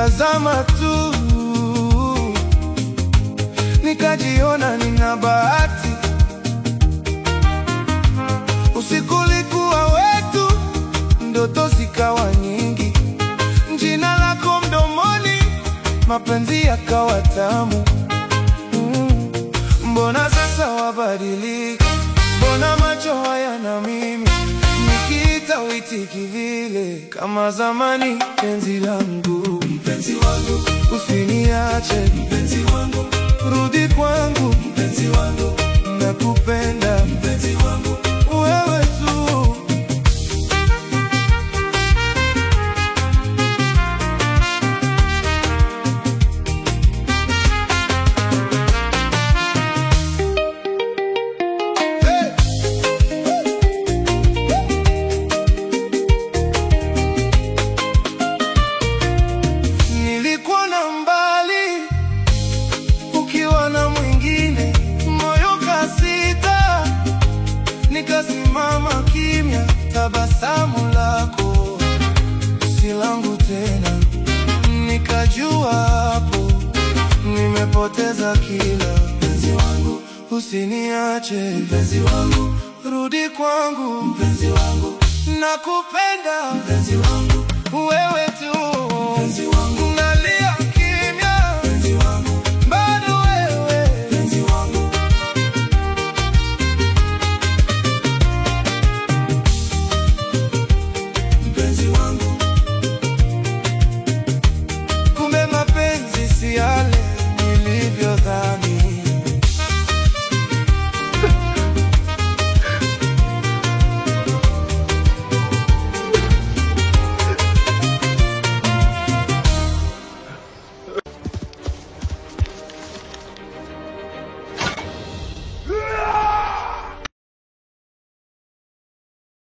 Nilitazama tu nikajiona nina bahati. Usiku ulikuwa wetu, ndoto zikawa nyingi, jina lako mdomoni, mapenzi yakawa tamu. Mm, Mbona sasa wabadilika? Mbona macho hayana mimi? Nikiita uitiki vile kama zamani. Penzi langu, mpenzi wangu, usiniache mpenzi wangu, rudi kwangu mpenzi wangu, nakupenda mpenzi wangu, wewe tu. Hey! Nilikuwa na mbali ukiwa na mwingine, moyo kasita, nikasimama kimya, tabasamu lako si langu tena, nikajua hapo nimepoteza kila. Mpenzi wangu usiniache, mpenzi wangu rudi kwangu, mpenzi wangu nakupenda, mpenzi wangu wewe tu, mpenzi wangu